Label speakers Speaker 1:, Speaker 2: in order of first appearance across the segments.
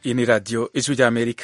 Speaker 1: Iyi ni radiyo ijwi ry'Amerika.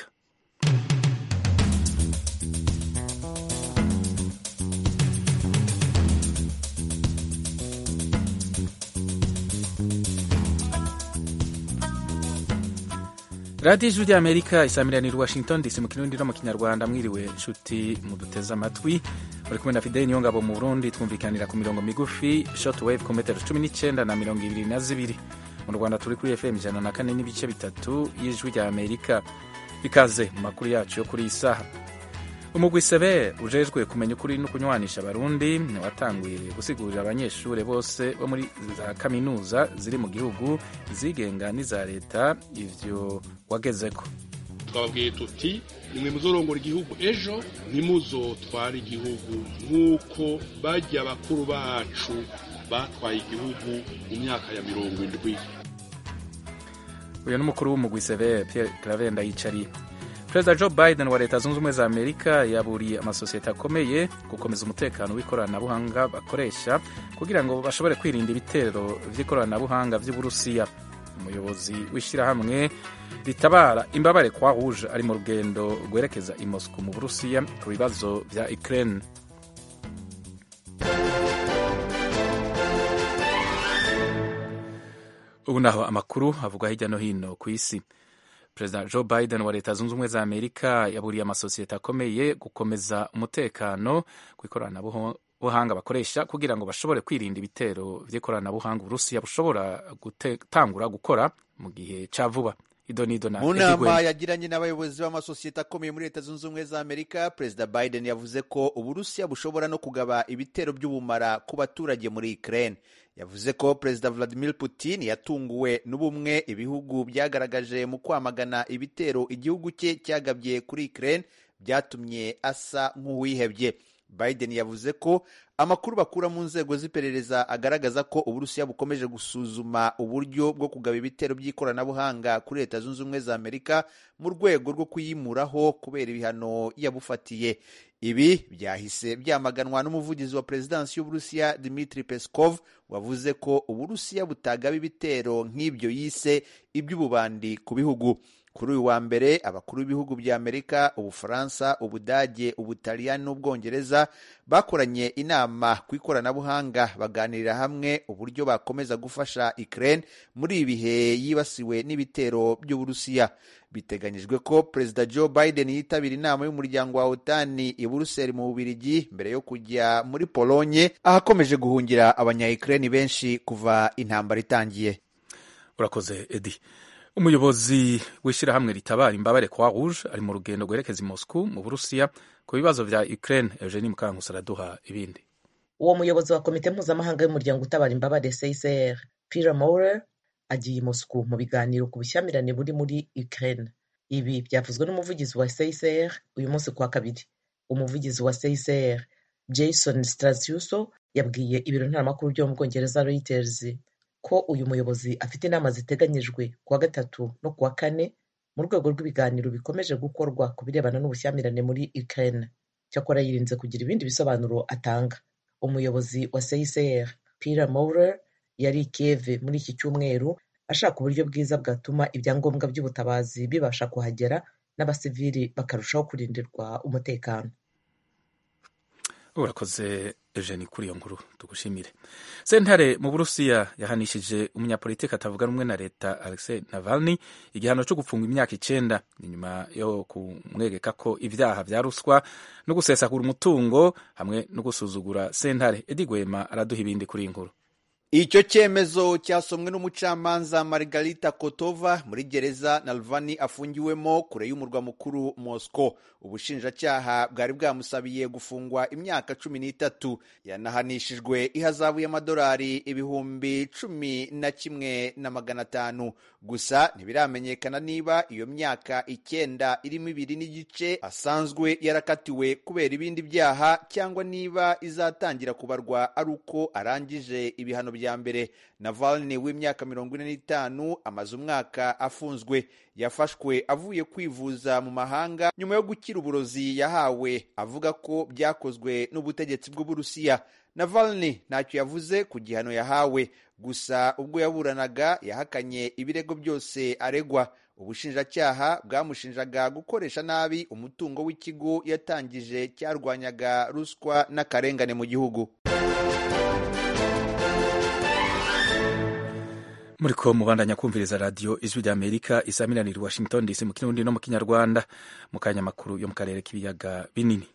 Speaker 1: radiyo ijwi ry'Amerika isamiraniye Washington DC mu kirundi no mu kinyarwanda mwiriwe inshuti muduteze amatwi uri kumwe na Fideli Niyongabo mu Burundi twumvikanira ku mirongo migufi short wave ku metero cumi n'icyenda na mirongo ibiri na zibiri mu Rwanda turi kuri FM ijana na kane n'ibice bitatu y'ijwi ry'Amerika ikaze mu makuru yacu yo kuri iyi saha umugwi sebe ujejwe kumenya ukuri no kunywanisha abarundi watanguye gusigurira abanyeshuri bose bo muri za kaminuza ziri mu gihugu izigenga n'iza leta ivyo wagezeko
Speaker 2: twababwiye tuti nimwe muzorongora igihugu ejo ntimuzotware igihugu nk'uko bajya bakuru bacu batwaye igihugu mu myaka ya mirongo indwi
Speaker 1: uyu ni umukuru w'umugwi sebe Pierre Claver Ndayicariye perezida joe biden wa leta zunze ubumwe za amerika yaburiye amasosiyete akomeye gukomeza umutekano w'ikoranabuhanga bakoresha kugira ngo bashobore kwirinda ibitero vy'ikoranabuhanga vy'uburusiya umuyobozi w'ishyirahamwe ritabara imbabare kwa rouge ari mu rugendo rwerekeza i moscow mu burusiya ku bibazo vya ukraine ubu naho amakuru avugwa hirya no hino ku isi perezida joe biden wa leta zunze ubumwe za amerika yaburiye amasosiyete akomeye gukomeza umutekano ku ikoranabuhanga bakoresha kugira ngo bashobore kwirinda ibitero vy'ikoranabuhanga uburusiya bushobora gutangura gukora mu gihe ca vuba
Speaker 3: mu nama yagiranye n'abayobozi b'amasosiyete akomeye muri leta zunze ubumwe za amerika perezida biden yavuze ko uburusiya bushobora no kugaba ibitero by'ubumara ku baturage muri ukraine yavuze ko perezida vladimir putin yatunguwe n'ubumwe ibihugu byagaragaje mu kwamagana ibitero igihugu cye cyagabye kuri ukraine byatumye asa nk'uwihebye biden yavuze ko amakuru bakura mu nzego z'iperereza agaragaza ko uburusiya bukomeje gusuzuma uburyo bwo kugaba ibitero by'ikoranabuhanga kuri leta zunze ubumwe za amerika mu rwego rwo kuyimuraho kubera ibihano yabufatiye ibi byahise byamaganwa n'umuvugizi wa perezidansi y'uburusiya dmitri peskov wavuze ko uburusiya butagaba ibitero nk'ibyo yise iby'ububandi ku bihugu kuri uyu wa mbere abakuru b'ibihugu bya amerika ubufaransa ubudage ubutaliyani n'ubwongereza bakoranye inama ku ikoranabuhanga baganirira hamwe uburyo bakomeza gufasha ukraine muri ibi bihe yibasiwe n'ibitero by'uburusiya biteganyijwe ko perezida joe biden yitabira inama y'umuryango wa otani i buruseli mu bubirigi mbere yo kujya muri polonye ahakomeje guhungira abanya-ukraine benshi kuva intambara itangiye
Speaker 1: urakoze edi umuyobozi w'ishyirahamwe ritabara imbabare kwa rouge ari mu rugendo rwerekeza i moscow mu burusiya ku bibazo vya ukraine eugenie mukankusi araduha ibindi
Speaker 4: uwo muyobozi wa komite mpuzamahanga y'umuryango utabara imbabare csr peter maurer agiye i moscow mu biganiro ku bushyamirane buri muri ukraine ibi byavuzwe n'umuvugizi wa csr uyu munsi kwa kabiri umuvugizi wa csr jason strasiuso yabwiye ibiro ntaramakuru byo mu bwongereza reuters ko uyu muyobozi afite inama ziteganyijwe kuwa gatatu no kuwa kane mu rwego rw'ibiganiro bikomeje gukorwa ku birebana n'ubushyamirane muri Ukraine cyakora yirinze kugira ibindi bisobanuro atanga umuyobozi wa CICR Peter Maurer yari i Kiev muri iki cyumweru ashaka uburyo bwiza bwatuma ibyangombwa by'ubutabazi bibasha kuhagera n'abasivili bakarushaho kurindirwa umutekano
Speaker 1: urakoze Eugenie kuri iyo nkuru tugushimire sentare mu burusiya yahanishije umunyapolitiki atavuga rumwe na leta Alexei Navalny igihano cyo gufungwa imyaka icenda inyuma yo kumwegeka ko ibyaha vya ruswa no gusesagura umutungo hamwe no gusuzugura sentare Edi Gwema araduha ibindi kuri iyi nkuru
Speaker 3: icyo cyemezo cyasomwe n'umucamanza Margarita Kotova muri gereza Navalny afungiwemo kure y'umurwa mukuru Moscow ubushinjacyaha bwari bwamusabiye gufungwa imyaka cumi n'itatu yanahanishijwe ihazabu y'amadolari ibihumbi cumi na kimwe na magana atanu gusa ntibiramenyekana niba iyo myaka icyenda irimo ibiri n'igice asanzwe yarakatiwe kubera ibindi byaha cyangwa niba izatangira kubarwa ari uko arangije ibihano bya mbere Navalny w'imyaka mirongo ine n'itanu amaze umwaka afunzwe yafashwe avuye kwivuza mu mahanga nyuma yo gukira uburozi yahawe avuga ko byakozwe n'ubutegetsi bw'uburusiya Navalny ntacyo yavuze ku gihano yahawe gusa ubwo yaburanaga yahakanye ibirego byose aregwa ubushinjacyaha bwamushinjaga gukoresha nabi umutungo w'ikigo yatangije cyarwanyaga ruswa n'akarengane mu gihugu
Speaker 1: muri ko mubandanya kumviriza radiyo ijwi rya amerika isaminanira washington dc mu kirundi no mu kinyarwanda mu kanya makuru yo mu karere k'ibiyaga binini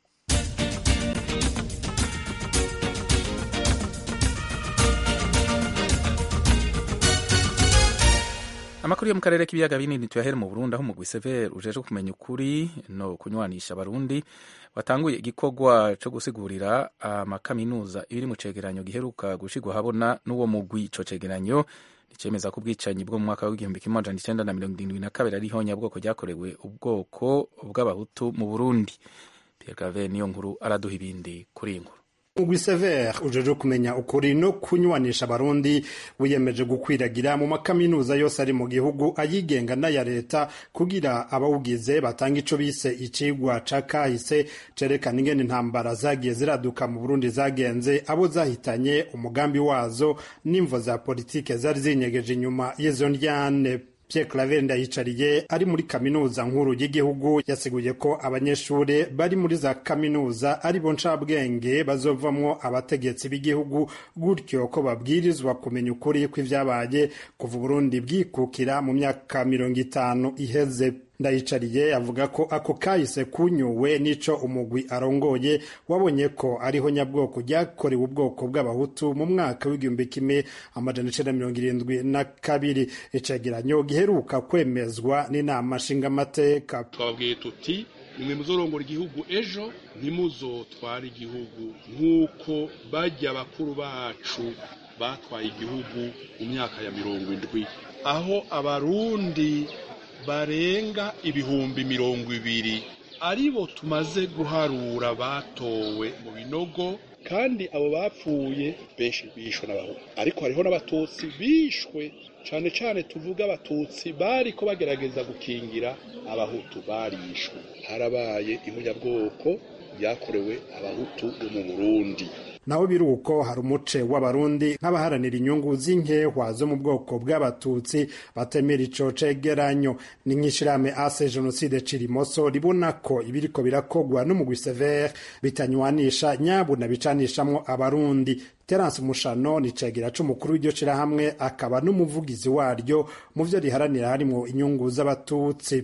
Speaker 1: amakuru yo mu karere k'ibiyaga binini tuyahere mu burundi aho umugwi severe ujejwe kumenya ukuri no kunywanisha abarundi watanguye igikorwa cyo gusigurira amakaminuza iri mu cegeranyo giheruka gushigwa habona n'uwo mugwi ico cegeranyo nicemeza ko ubwicanyi bwo mu mwaka w'igihumbi kimwe amajana icenda na mirongo irindwi na kabiri ari ihonyabwoko ryakorewe ubwoko bw'abahutu mu burundi pierre claver niyo nkuru araduha ibindi kuri iyi nkuru
Speaker 5: Mugwi Sever ujeje kumenya ukuri no kunywanisha abarundi wiyemeje gukwiragira mu makaminuza yose ari mu gihugu ayigenga n'aya leta kugira abawugize batanga ico bise icigwa ca kahise cerekana ingene intambara zagiye ziraduka mu Burundi zagenze abo zahitanye umugambi wazo n'imvo za politike zari zinyegeje inyuma y'izo ndyane Pierre Claver Ndayicariye ari muri kaminuza nkuru y'igihugu yasiguye ko abanyeshuri bari muri za kaminuza ari bo ncabwenge bazovamwo abategetsi b'igihugu gutyo ko babwirizwa kumenya ukuri kw'ivyabaye kuva Burundi bwikukira mu myaka mirongo itanu iheze ndayicariye avuga ko ako kahise kunyuwe n'ico umugwi arongoye wabonye ko ariho nyabwoko ryakorewe ubwoko bw'abahutu mu mwaka w'igihumbi kimwe amajana icenda mirongo irindwi na kabiri icegeranyo giheruka kwemezwa n'inama nshingamateka
Speaker 2: twababwiye tuti nimwe muzorongora igihugu ejo ntimuzotware igihugu nk'uko bajya bakuru bacu batwaye igihugu mu myaka ya mirongo indwi aho abarundi barenga ibihumbi mirongo ibiri aribo tumaze guharura batowe mu binogo kandi abo bapfuye benshi bishwe n'abahutu ariko hariho n'abatutsi bishwe cane cane tuvuga abatutsi bariko bagerageza gukingira abahutu barishwe harabaye imunyabwoko ryakorewe abahutu bo mu burundi
Speaker 5: naho biri uko hari umuce w'abarundi nk'abaharanira inyungu z'inkehwa zo mu bwoko bw'abatutsi batemera ico cegeranyo ni nk'ishirahamwe ase jenoside cirimoso ribona ko ibiriko birakogwa n'umugwi severe bitanywanisha nyabuna bicanishamwo abarundi terence mushano ni cegera c'umukuru w'iryo shirahamwe akaba n'umuvugizi waryo mu vyo riharanira harimwo inyungu z'abatutsi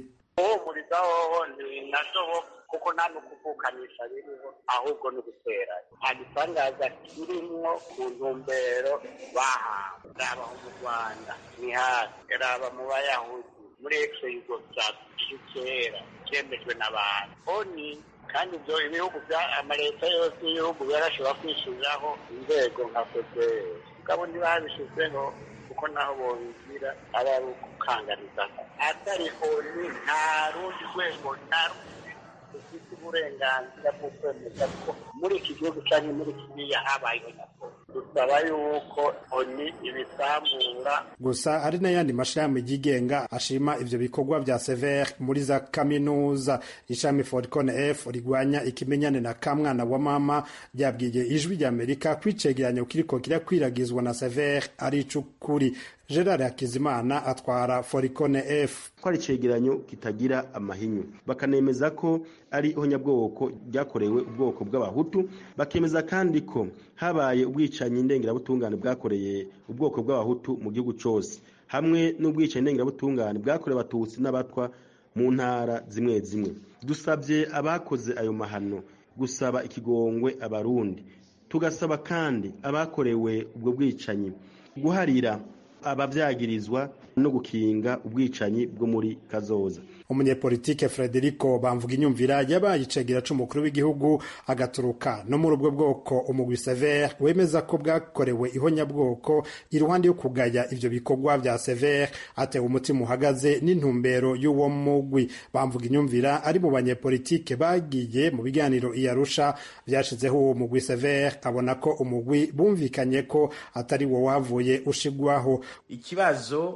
Speaker 6: kuko nta n'ukuvukanisha biriho ahubwo ni uguteranya nta gitangaza kirimwo ku ntumbero bahawe raba mu rwanda ni hasi raba mu bayahudi muri ekso yugoslavia kera cyemejwe n'abantu oni kandi ibyo ibihugu bya amaleta yose y'ibihugu yarashobora kwishyiriraho inzego nka fpr mugabo ntibabishyizeho kuko naho bobigira aba ari ukukanganiza atari oni nta rundi rwego nta rundi dufite uburenganzira bwo kwemeza ko muri iki gihugu cyangwa muri kiriya habayeho na dusaba yuko oni ibisambura
Speaker 5: gusa hari n'ayandi mashirahamwe yigenga ashima ivyo bikorwa vya severe muri za kaminuza ishami forcon f rigwanya ikimenyane na kamwana wa mama ryabwiye ijwi rya amerika kwicegeranyo kiriko kirakwiragizwa na severe ari icukuri gerard hakizimana atwara foricone f
Speaker 7: ko ari icegeranyo kitagira amahinyu bakanemeza ko ari ihonyabwoko ryakorewe ubwoko bw'abahutu bakemeza kandi ko habaye ubwicanyi ndengerabutungane bwakoreye ubwoko bw'abahutu mu gihugu cyose hamwe n'ubwicanyi ndengerabutungane bwakorewe abatutsi n'abatwa mu ntara zimwe zimwe dusabye abakoze ayo mahano gusaba ikigongwe abarundi tugasaba kandi abakorewe ubwo bwicanyi guharira abavyagirizwa no gukinga ubwicanyi bwo muri kazoza
Speaker 5: umunyepolitike frederico bamvuga inyumvira yabaye icegera c'umukuru w'igihugu agaturuka no muri ubwo bwoko umugwi severe wemeza ko bwakorewe ihonyabwoko iruhande yo kugaya ivyo bikorwa vya severe atewe umutima uhagaze n'intumbero y'uwo mugwi bamvuga inyumvira ari mu banyepolitike bagiye mu biganiro iyarusha vyashizeho uwo mugwi severe abona ko umugwi bumvikanye ko atari wo wavuye ushigwaho
Speaker 8: ikibazo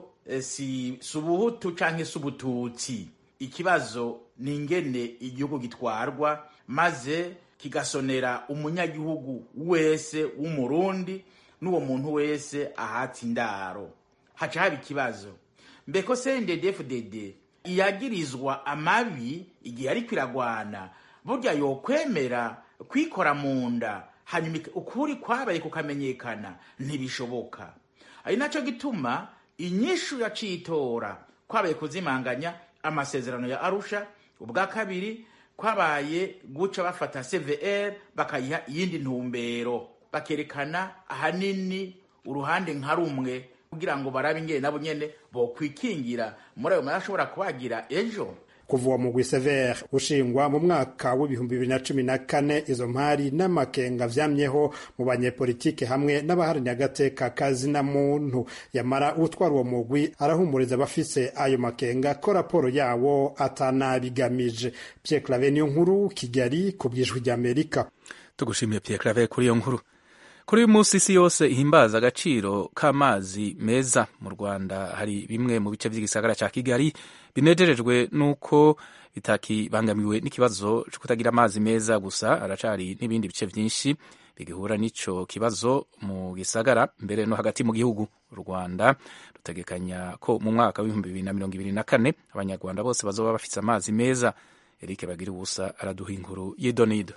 Speaker 8: si subuhutu canke subututsi ikibazo ni ingene igihugu gitwarwa maze kigasonera umunyagihugu wese w'umurundi n'uwo muntu wese ahatse indaro haca haba ikibazo mbeko cndd-fdd iyagirizwa amabi igihe ariko iragwana burya yokwemera kwikora mu nda hanyuma ukuri kwabaye kukamenyekana ntibishoboka ari nacyo gituma inyishu yacitora kwabaye kuzimanganya amasezerano ya arusha ubwa kabiri kwabaye guca bafata cvr bakayiha iyindi ntumbero bakerekana ahanini uruhande nka rumwe kugira ngo barabe ingene nabo nyene bokwikingira muri ayo mari ashobora kubagira ejo
Speaker 5: kuva uwo mugwi severe ushingwa mu mwaka w'ibihumbi bibiri na cumi na kane izo mpari n'amakenga vyamyeho mu banyepolitike hamwe n'abaharanira agateka kazina muntu yamara utwara uwo mugwi arahumuriza abafise ayo makenga ko raporo yawo atanabigamije Pierre Claver niyo nkuru Kigali ku bwijwi ry'Amerika
Speaker 1: tugushimiye Pierre Claver kuri iyo nkuru kuri uyu munsi isi yose ihimbaza agaciro k'amazi meza mu rwanda hari bimwe mu bice by'igisagara cya kigali binejerejwe n'uko bitakibangamiwe n'ikibazo cyo kutagira amazi meza gusa haracari n'ibindi bice byinshi bigihura n'icyo kibazo mu gisagara mbere no hagati mu gihugu u rwanda rutegekanya ko mu mwaka w'ibihumbi bibiri na mirongo ibiri na kane abanyarwanda bose bazoba bafite amazi meza eric bagira ubusa araduha inkuru y'idonido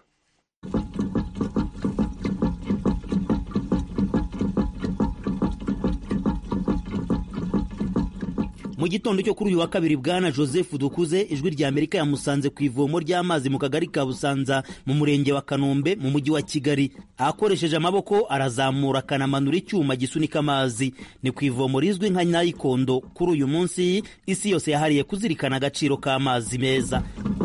Speaker 9: mu gitondo cyo kuri uyu wa kabiri bwana joseph dukuze ijwi rya amerika yamusanze ku ivomo ry'amazi mu kagari ka busanza mu murenge wa kanombe mu mujyi wa kigali akoresheje amaboko arazamura akanamanura icyuma gisunika amazi ni ku ivomo rizwi nka nayikondo kuri uyu munsi isi yose yahariye kuzirikana agaciro k'amazi meza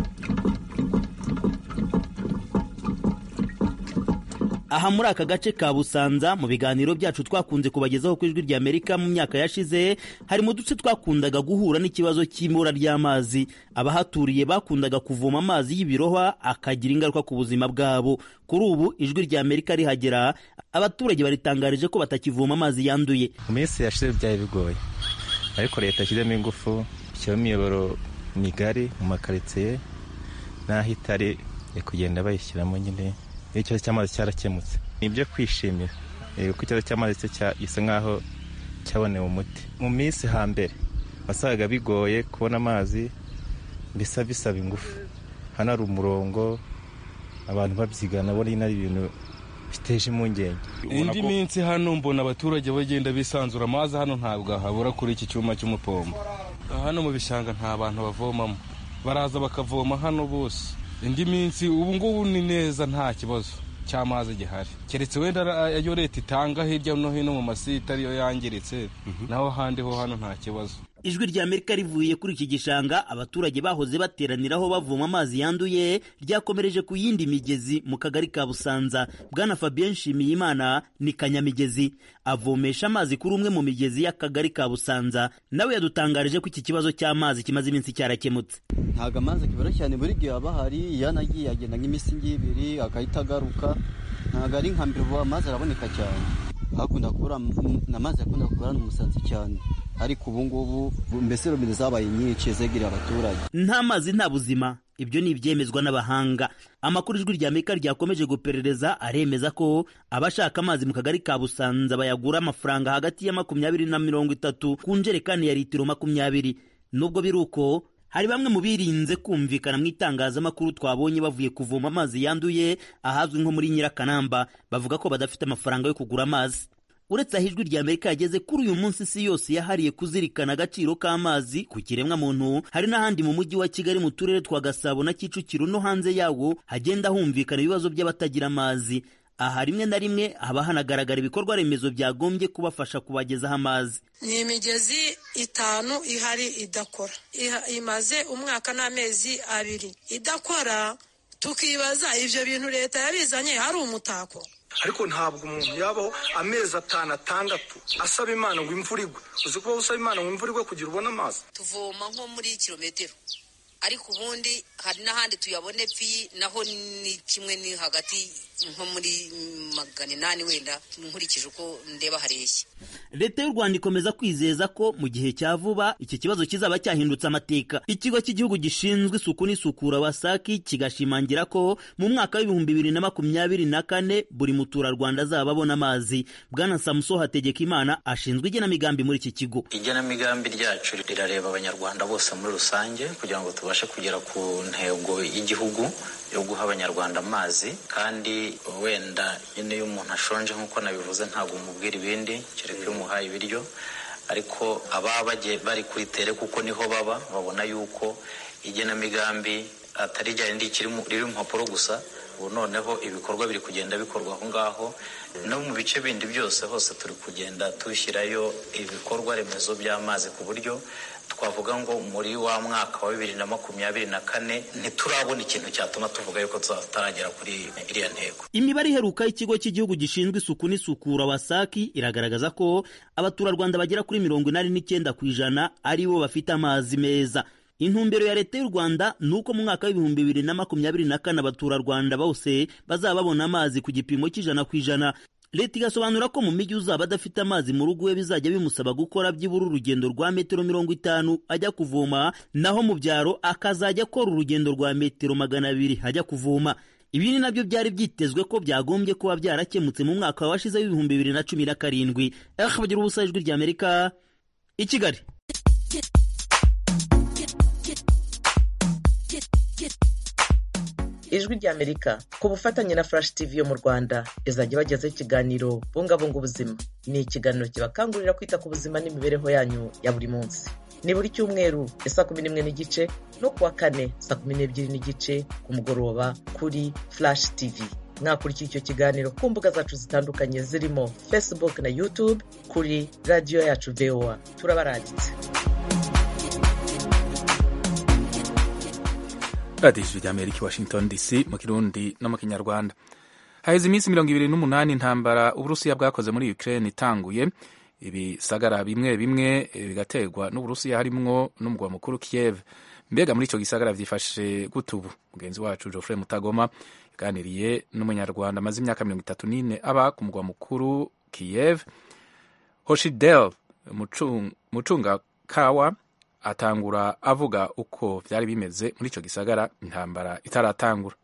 Speaker 9: aha muri aka gace ka busanza mu biganiro byacu twakunze kubagezaho ku ijwi rya amerika mu myaka yashize hari mu duce twakundaga guhura n'ikibazo cy'ibura ry'amazi abahaturiye bakundaga kuvoma amazi y'ibirohwa akagira ingaruka ku buzima bwabo kuri ubu ijwi rya amerika rihagera abaturage baritangarije ko batakivoma amazi yanduye
Speaker 10: mu minsi yashize byari bigoye ariko leta yashyizemo ingufu ishyiraho imiyoboro migari mu makaritsiye n'aho itari kugenda bayishyiramo nyine ikibazo cy'amazi cyarakemutse ni ibyo kwishimira kuko ikibazo cy'amazi cyo gisa nk'aho cyabonewe umuti mu minsi hambere wasangaga bigoye kubona amazi bisa bisaba ingufu hano hari umurongo abantu babyigana bona ari ibintu biteje impungenge
Speaker 11: indi minsi hano mbona abaturage bagenda bisanzura amazi hano ntabwo habura kuri iki cyuma cy'umupombo hano mu bishanga nta bantu bavomamo baraza bakavoma hano bose indi minsi ubu ngubu ni neza nta kibazo cy'amazi gihari keretse wenda ayo leta itanga hirya no hino mu masite ariyo yangiritse naho ahandi ho hano nta kibazo
Speaker 9: ijwi rya amerika rivuye kuri iki gishanga abaturage bahoze bateraniraho bavoma amazi yanduye ryakomereje ku yindi migezi mu kagari ka busanza bwana fabien nshimiyimana ni kanyamigezi avomesha amazi kuri umwe mu migezi y'akagari ka busanza nawe yadutangarije ko iki kibazo cy'amazi kimaze iminsi cyarakemutse
Speaker 12: ntabwo amazi kibura cyane buri gihe aba ahari yanagiye agenda nk'iminsi ngibiri agahita agaruka ntabwo ari nka mbere ubu amazi araboneka cyane hakunda kubura amazi yakunda kubura n'umusanzu cyane ariko ubu ngubu mbese robine zabaye nyinshi zegereye abaturage
Speaker 9: nta mazi nta buzima ibyo ni ibyemezwa n'abahanga amakuru ijwi rya amerika ryakomeje guperereza aremeza ko abashaka amazi mu kagari ka busanza bayagura amafaranga hagati ya makumyabiri na mirongo itatu ku njerekani ya litiro makumyabiri nubwo biri uko hari bamwe mu birinze kumvikana mu itangazamakuru twabonye bavuye kuvoma amazi yanduye ahazwi nko muri nyirakanamba bavuga ko badafite amafaranga yo kugura amazi uretse aho ijwi rya amerika yageze kuri uyu munsi isi yose yahariye kuzirikana agaciro k'amazi ku kiremwa muntu hari n'ahandi mu mujyi wa kigali mu turere twa gasabo na kicukiro no hanze yawo hagenda humvikana ibibazo by'abatagira amazi aha rimwe na rimwe haba hanagaragara ibikorwa remezo byagombye kubafasha kubagezaho amazi
Speaker 13: ni imigezi itanu ihari idakora imaze umwaka n'amezi abiri idakora tukibaza ibyo bintu leta yabizanye hari umutako
Speaker 14: ariko ntabwo umuntu yabaho amezi atanu atandatu asaba imana ngo imvura igwe uzi kuba usaba imana ngo imvura igwe kugira ubone amazi
Speaker 15: tuvoma nko muri kilometero ariko ubundi hari n'ahandi tuyabone pfi naho ni kimwe ni hagati nko muri magana inani wenda nkurikije uko ndeba hareshya
Speaker 9: leta y'u rwanda ikomeza kwizeza ko mu gihe cya vuba iki kibazo kizaba cyahindutse amateka ikigo cy'igihugu gishinzwe isuku n'isukura wasaki kigashimangira ko mu mwaka w'ibihumbi bibiri na makumyabiri na kane buri muturarwanda azaba abona amazi bwana samuso hategekimana ashinzwe igenamigambi muri iki kigo
Speaker 16: igenamigambi ryacu rirareba abanyarwanda bose muri rusange kugira ngo tubashe kugera ku ntego y'igihugu yo guha abanyarwanda amazi kandi wenda nyine iyo umuntu ashonje nk'uko nabivuze ntabwo umubwira ibindi kereka iyo umuhaye ibiryo ariko ababa bagiye bari kuri tere kuko niho baba babona yuko igenamigambi atari rya rindi riri mu mpapuro gusa ubu noneho ibikorwa biri kugenda bikorwa aho ngaho no mu bice bindi byose hose turi kugenda dushyirayo ibikorwa remezo by'amazi ku buryo twavuga ngo muri wa mwaka wa bibiri na makumyabiri na kane ntiturabona ikintu cyatuma tuvuga yuko tutaragera kuri iriya ntego
Speaker 9: imibare iheruka y'ikigo cy'igihugu gishinzwe isuku n'isukura wasaki iragaragaza ko abaturarwanda bagera kuri mirongo inani n'icyenda ku ijana ari bo bafite amazi meza intumbero ya leta y'u rwanda ni uko mu mwaka w'ibihumbi bibiri na makumyabiri na kane abaturarwanda bose bazaba babona amazi ku gipimo cy'ijana ku ijana leta igasobanura ko mu mijyi uzaba adafite amazi mu rugo we bizajya bimusaba gukora byibura urugendo rwa metero mirongo itanu ajya kuvoma naho mu byaro akazajya akora urugendo rwa metero magana abiri ajya kuvoma ibi ni nabyo byari byitezwe ko byagombye kuba byarakemutse mu mwaka washize w'ibihumbi bibiri na cumi na karindwi bagira ubusa ijwi ry'amerika i kigali
Speaker 4: ijwi ry'amerika ku bufatanye na flash tv yo mu rwanda izajya ibagezaho ikiganiro bungabunga ubuzima ni ikiganiro kibakangurira kwita ku buzima n'imibereho yanyu ya buri munsi ni buri cyumweru ya saa kumi n'imwe n'igice no kuwa kane saa kumi n'ebyiri n'igice ku mugoroba kuri flash tv mwakurikira icyo kiganiro ku mbuga zacu zitandukanye zirimo facebook na youtube kuri radiyo yacu voa turabaranditse
Speaker 1: radiyo ijwi ry'amerika i washington dc mu kirundi no mu kinyarwanda haheze iminsi mirongo ibiri n'umunani intambara uburusiya bwakoze muri ukraine itanguye ibisagara bimwe bimwe bigaterwa n'uburusiya harimwo n'umugwa mukuru kiev mbega muri icyo gisagara byifashe gute ubu mugenzi wacu geoffrey mutagoma yaganiriye n'umunyarwanda amaze imyaka mirongo itatu n'ine aba ku mugwa mukuru kiev hoshidel mucungakawa atangura avuga uko byari bimeze muri icyo gisagara intambara itaratangura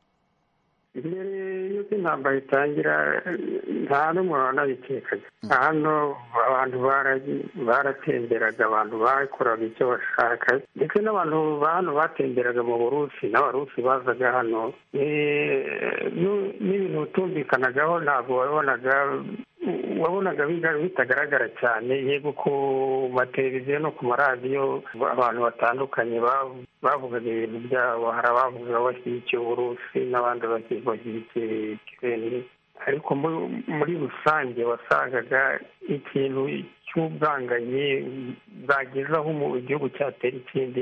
Speaker 17: mbere y'uko intambara itangira nta n'umuntu wanabitekaga hano abantu baratemberaga abantu bakoraga icyo bashaka ndetse n'abantu hano batemberaga mu burusi n'abarusi bazaga hano n'ibintu bitumvikanagaho ntabwo wabonaga wabonaga bitagaragara cyane yego ku mateleviziyo no ku maradiyo abantu batandukanye bavugaga ibintu byabo hari abavuga bashyigikiye uburusi n'abandi bashyigikiye ikirere ariko muri rusange wasangaga ikintu cy'ubwanganyi bwagezaho igihugu cyatera ikindi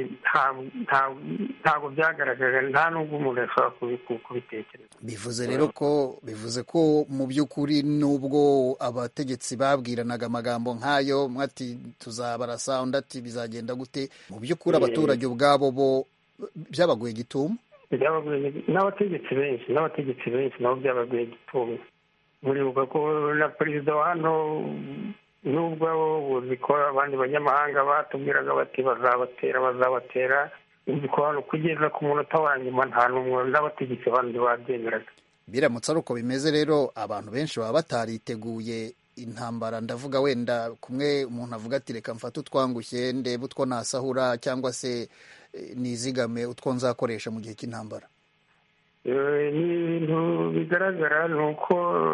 Speaker 17: ntabwo byagaragara nta n'ubwo umuntu yashobora kubitekereza
Speaker 18: bivuze rero ko bivuze ko mu by'ukuri n'ubwo abategetsi babwiranaga amagambo nk'ayo mwati tuzabarasa undi ati bizagenda gute mu by'ukuri abaturage ubwabo bo byabaguye gitumo
Speaker 17: n'abategetsi benshi n'abategetsi benshi nabo byabaguye gitumo muribuka ko na perezida wa hano nubwo uzi ko abandi banyamahanga batubwiraga bati bazabatera bazabatera uzi ko hano kugeza ku munota wa nyuma nta n'umwe n'abategetsi bandi babyemeraga
Speaker 18: biramutse ari uko bimeze rero abantu benshi baba batariteguye intambara ndavuga wenda kumwe umuntu avuga ati reka mfate utwangushye ndebe utwo nasahura cyangwa se nizigame utwo nzakoresha mu gihe cy'intambara
Speaker 17: ni ibintu bigaragara ni uko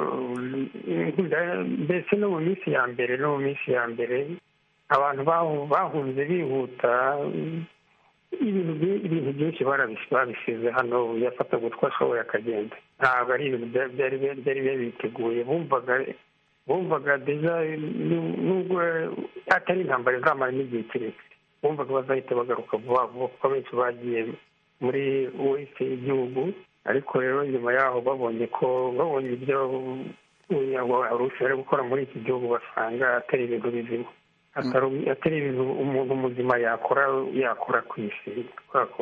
Speaker 17: mbese no mu minsi ya mbere no mu minsi ya mbere abantu bahunze bihuta ibintu byinshi babisize hano yafataga utwo ashoboye akagenda ntabwo ari ibintu byari biteguye bumvaga bumvaga deja nubwo atari intambara izamara n'igihe kirekire bumvaga bazahita bagaruka vuba vuba kuko benshi bagiye muri wese y'igihugu ariko rero nyuma yaho babonye ko babonye ibyo abarusi bari gukora muri iki gihugu basanga atari ibintu bizima atari ibintu umuntu muzima yakora yakora ku isi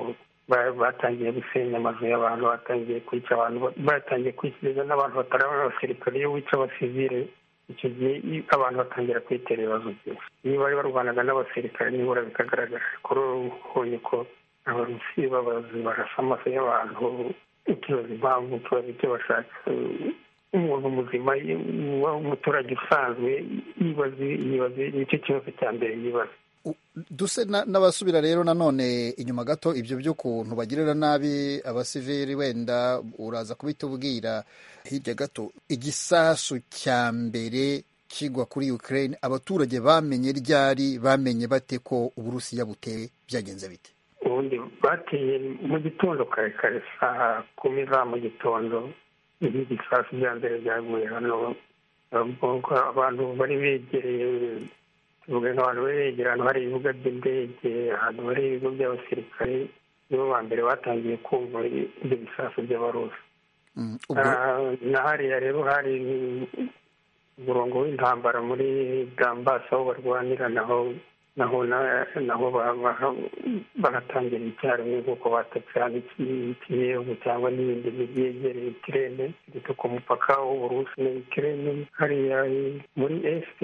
Speaker 17: batangiye gusenya amazu y'abantu batangiye kwica abantu batangiye kwikiriza n'abantu batari abasirikare iyo wica abasivile icyo gihe abantu batangira kwitera ibibazo byinshi iyo bari barwanaga n'abasirikare nibura bikagaragara kuri ubonye ko abarusi babazi barasa amaso y'abantu ukibaza impamvu ukibaza icyo bashaka umuntu muzima umuturage usanzwe yibaza nicyo kibazo cya mbere yibaza
Speaker 18: duse n'abasubira rero nanone inyuma gato ibyo by'ukuntu bagirira nabi abasivili wenda uraza kubitubwira hirya gato igisasu cya mbere kigwa kuri Ukraine abaturage bamenye ryari bamenye bate ko uburusiya buteye byagenze bite
Speaker 17: ubundi bateye mu gitondo kare kare saa kumi za mu gitondo ibisasu bya mbere byaguye hano abantu bari begereye tuvuga nk'abantu bari begereye ahantu hari ibibuga by'indege ahantu hari ibigo by'abasirikare nibo ba mbere batangiye kumva ibyo bisasu by'abarusi na hariya rero hari umurongo w'intambara muri gambasi aho barwanira naho naho naho baratangira icyarimwe nk'uko batatse hano ikiyevu cyangwa n'ibindi mijyi yegereye ikirere ndetse ku mupaka w'uburusi na ikirere hariya muri esite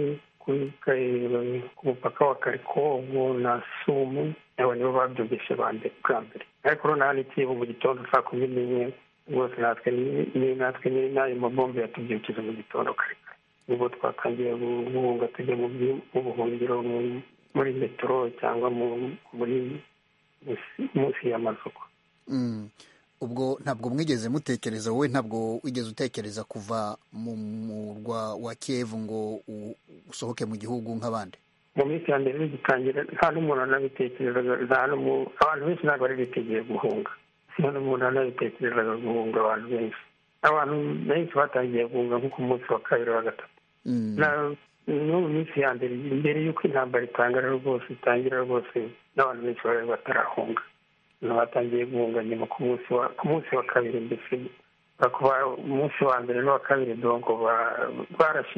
Speaker 17: ku mupaka wa karikovu na sumu abo nibo babyumvise bwa mbere ariko noneho hano ikiyevu mu gitondo saa kumi n'imwe rwose natwe natwe n'ayo mabombe yatubyukiza mu gitondo kare kare nibwo twatangiye guhunga tujya mu buhungiro muri metero cyangwa muri munsi y'amazuku
Speaker 18: ubwo ntabwo mwigeze mutekereza wowe ntabwo wigeze utekereza kuva mu murwa wa kiyevu ngo usohoke mu gihugu nk'abandi
Speaker 17: mu minsi ya mbere bigitangira nta n'umuntu anabitekerezaga abantu benshi ntabwo bari bitegeye guhunga nta n'umuntu anabitekerezaga guhunga abantu benshi abantu benshi batangiye guhunga nko ku munsi wa kabiri wa gatatu no mu minsi ya mbere mbere y'uko intambara itangara rwose itangira rwose n'abantu benshi bari batarahunga batangiye guhunga nyuma ku munsi wa ku munsi wa kabiri mbese kuba umunsi wa mbere n'uwa kabiri dongo barashe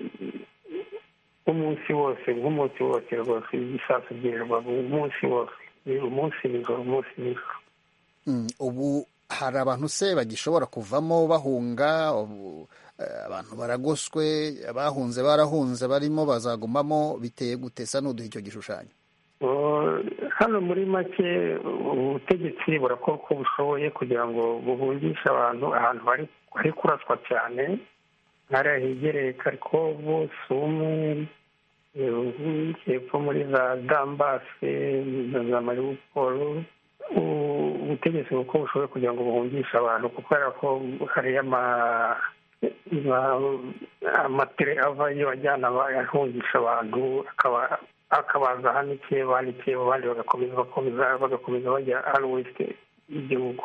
Speaker 17: umunsi wose nk'umunsi wose rwose ibisasu byirirwa umunsi wose umunsi nijoro umunsi nijoro
Speaker 18: ubu hari abantu se bagishobora kuvamo bahunga abantu baragoswe abahunze barahunze barimo bazagumamo biteye gutesa n'uduha icyo gishushanyo
Speaker 17: hano muri make ubutegetsi burakora uko bushoboye kugira ngo buhungishe abantu ahantu hari kuraswa cyane hariya hegereye karikovu sumu hepfo muri za dambase na za maribuporo ubutegetsi uko bushoboye kugira ngo buhungishe abantu kuko kubera ko hariyo amatere avayo ajyana ahungisha abantu akaba akabaza hano ikeba hano ikeba abandi bagakomeza bakomeza bagakomeza bajya hano wese y'igihugu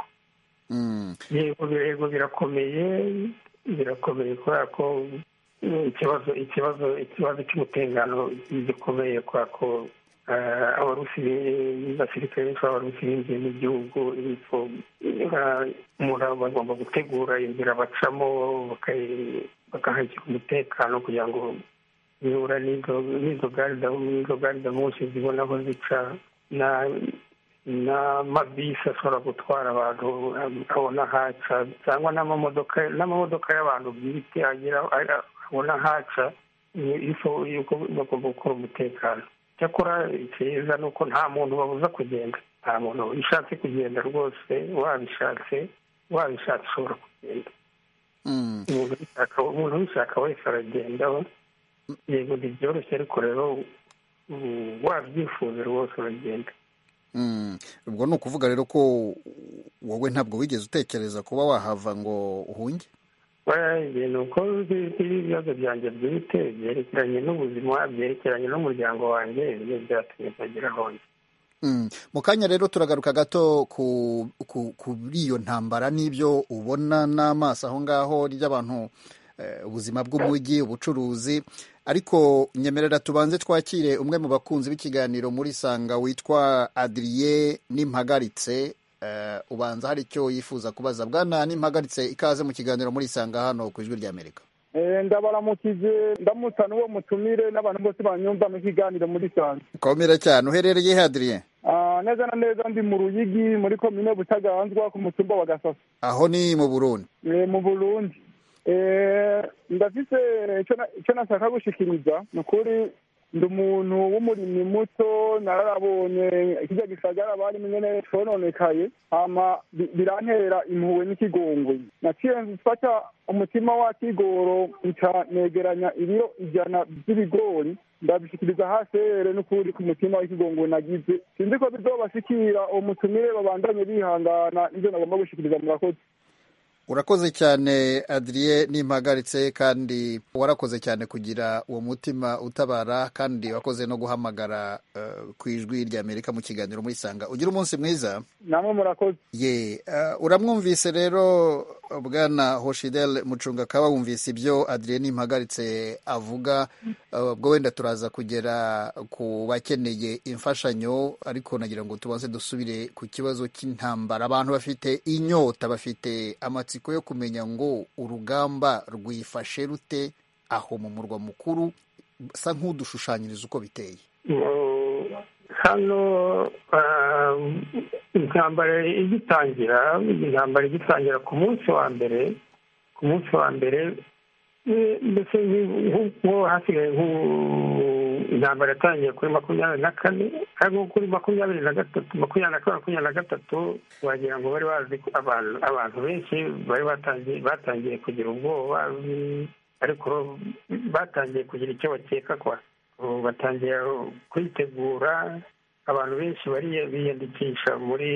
Speaker 17: yego birakomeye birakomeye kubera ko ikibazo ikibazo ikibazo cy'umutekano gikomeye kubera ko abarusi basirikare benshi b'abarusi binjiye mu gihugu umuntu bagomba gutegura inzira bacamo bakahashyira umutekano kugira ngo bihura n'izo garida munsi zibona aho zica n'amabisi ashobora gutwara abantu abona haca cyangwa n'amamodoka n'amamodoka y'abantu bwite agira abona haca bagomba gukora umutekano cyakora icyiza ni uko nta muntu babuza kugenda nta muntu ushatse kugenda rwose wabishatse wabishatse ushobora kugenda umuntu ubishaka wese aragenda yego ntibyoroshye ariko rero wabyifuza rwose uragenda
Speaker 18: ubwo ni ukuvuga rero ko wowe ntabwo wigeze utekereza kuba wahava ngo uhunge
Speaker 17: ni uko ibibazo byanjye bwite byerekeranye n'ubuzima byerekeranye n'umuryango wanjye ibyo byatumye ntagira aho
Speaker 18: mu kanya rero turagaruka gato kuri iyo ntambara n'ibyo ubona n'amaso aho ngaho ry'abantu ubuzima bw'umujyi ubucuruzi ariko nyemerera tubanze twakire umwe mu bakunzi b'ikiganiro muri sanga witwa adiriye n'impagaritse ubanza hari icyo yifuza kubaza bwana n'impagaritse ikaze mu kiganiro muri sanga hano ku ijwi ry'amerika
Speaker 19: ndabaramukije ndamutsa n'uwo mutumire n'abantu bose banyumva mu kiganiro muri sanga
Speaker 18: komera cyane uherereye he adiriye
Speaker 19: Ah, neza na neza ndi mu ruyigi muri komine butaganzwa ku mutumba wa gasasa
Speaker 18: aho ni mu burundi
Speaker 19: Eh, mu burundi Eh, ndafise ico na- ico nashaka gushikiriza ni ukuri ndi umuntu w'umurimyi muto nararabonye kirya gisagara barimo nyene cononekaye hama bi- birantera impuhwe n'ikigongwe naciye mfata umutima wa kigoro nca negeranya ibiro ijana vy'ibigori ndabishikiriza hasere n'ukuri ku mutima w'ikigongwe nagize sinzi ko bizobashikira uwo mutumire babandanye bihangana nivyo nagomba gushikiriza murakoze
Speaker 18: urakoze cyane adriye nimpagaritse kandi warakoze cyane kugira uwo mutima utabara kandi wakoze no guhamagara eh, ku ijwi rya amerika mu kiganiro muri sanga ugira umunsi mwiza
Speaker 19: namwe murakoze
Speaker 18: ye eh, uramwumvise rero bwana hoshidel mucunga kaba wumvise ibyo adriye nimpagaritse avuga eh, ubwo wenda turaza kugera ku bakeneye imfashanyo ariko nagira ngo tubanze dusubire ku kibazo cy'intambara abantu bafite inyota bafite amatsiko yo kumenya ngo urugamba rwifashe rute aho mu murwa mukuru sa nk'udushushanyiriza uko biteye
Speaker 17: Mu- hano ah, intambara igitangira intambara igitangira ku munsi wa mbere ku munsi wa mbere eh, mbese nk'u- nk'uko hasigaye nk'u- intambara yatangiye kuri makumyabiri na kane ariko kuri makumyabiri na gatatu makumyabiri na kane makumyabiri na gatatu wagira ngo bari bazi ko abantu abantu benshi bari batangiye batangiye kugira ubwoba mm, ariko batangiye kugira icyo bakeka kwa ubu batangiye kwitegura abantu benshi bari biyandikisha muri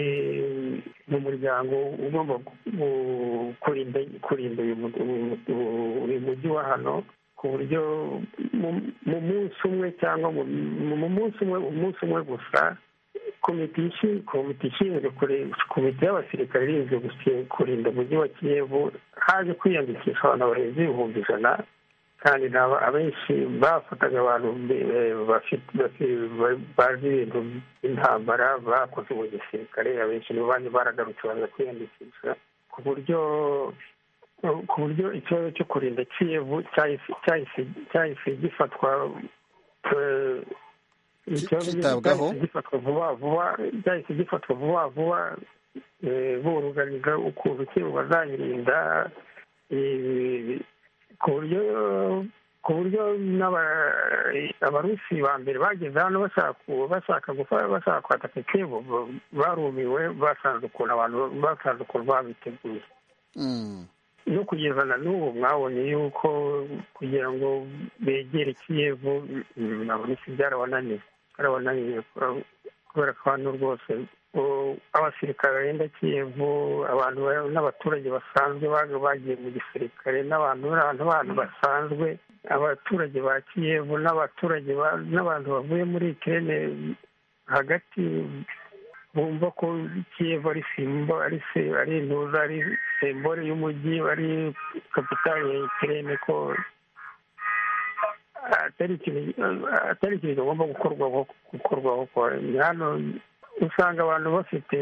Speaker 17: mu muryango ugomba gu- kurinda kurinda uyu mu- uyu- uyu mujyi wa hano ku buryo mu- mu munsi umwe cyangwa mu mu munsi umwe umunsi umwe gusa komite ishi- komite ishinzwe kure- komite y'abasirikare irinzwe gusi- kurinda umujyi wa kiyevu haje kwiyandikisha abantu barenze ibihumbi ijana kandi naba abenshi bafataga abantu be- bafite bafi- ba- bazi ibintu by'intambara bakoze mu gisirikare abenshi nibo bandi baragarutse baza kwiyandikisha ku buryo ku buryo ikibazo cyo kurinda kiyevu cyahise cyahise cyahise gifatwa eh, ikibazo
Speaker 18: Kitabwaho.
Speaker 17: cyahise gifatwa vuba vuba cyahise gifatwa vuba vuba eh, buruganiza ukuntu kiyevu bazayirinda eh, ku buryo ku buryo n'aba- abarusi ba mbere bageze hano bashaka bashaka gufa- bashaka kwataka kiyevu barumiwe basanze ukuntu abantu basanze ukuntu babiteguye
Speaker 18: Mm.
Speaker 17: no kugeza na n'ubu mwabonye yuko kugira ngo begere kiyevu mm, abarusi byarabananiye byarabananiye kubera- kubera ko hano rwose u- abasirikare barinda kiyevu abantu ba- n'abaturage basanzwe baga bagiye mu gisirikare n'abantu n'abantu bantu basanzwe abaturage ba kiyevu n'abaturage ba- n'abantu bavuye muri ikirere hagati bumva ko kiyevu ari simbo ari se ari intuza ari sembore y'umujyi ari kapitali ya ikirere ko atari ikintu atari ikintu kigomba gukorwaho gukorwaho kwa- hano usanga abantu bafite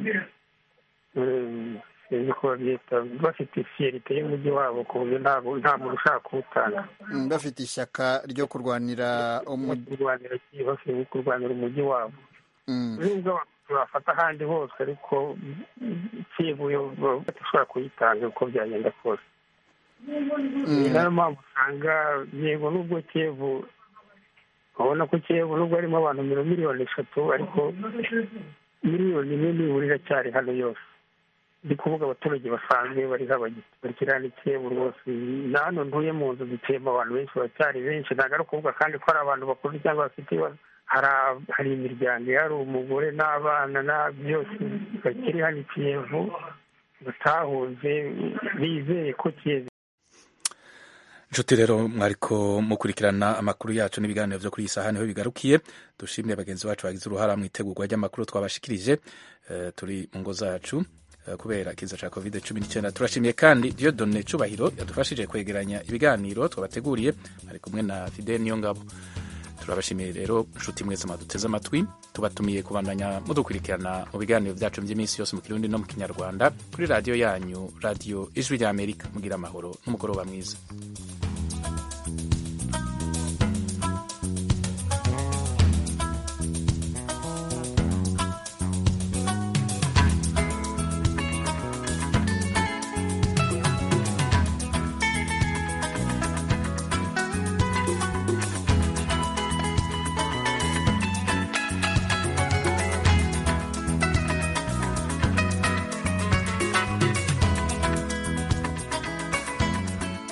Speaker 17: eh, sinzi ko babyita bafite fiyerite y'umujyi wabo ku buryo ntabwo nta muntu ushaka kuwutanga
Speaker 18: Mm, bafite ishyaka ryo kurwanira umujyi
Speaker 17: kurwanira Kiyevu, bafite kurwanira umujyi wabo
Speaker 18: Mm.
Speaker 17: nubwo abantu bafata ahandi hose ariko kiyevu yo badashobora kuyitanga uko byagenda kose ni nayo mpamvu usanga yego nubwo kiyevu ubona ko kiyevu nubwo harimo abantu mirongo miliyoni eshatu ariko miliyoni imwe nibura iracyari hano yose ndi kuvuga abaturage basanzwe bari bakiriya ni kiyevu rwose na hano ntuye mu nzu dutuyemo abantu benshi baracyari benshi ntabwo ari ukuvuga kandi ko hari abantu bakuze cyangwa bafite ibibazo hari hari imiryango hari umugore n'abana na byose bakiri hano i kiyevu batahunze bizeye ko kiyevu
Speaker 1: inshuti rero mwariko mukurikirana amakuru yacu n'ibiganiro byo kuri iyi saha niho bigarukiye dushimire bagenzi bacu bagize uruhara mu itegurwa ry'amakuru twabashikirije eh, turi mu ngo zacu eh, kubera ikiza cya covid cumi n'icyenda turashimiye kandi Dieudonne Cubahiro yadufashije kwegeranya ibiganiro twabateguriye ari kumwe na Fidel Niyongabo turabashimiye rero inshuti mwese mwaduteze amatwi tubatumiye kubandanya mudukurikirana mu biganiro byacu by'iminsi yose mu kirundi no mu kinyarwanda kuri radiyo yanyu radiyo ijwi ry'amerika mugira amahoro n'umugoroba mwiza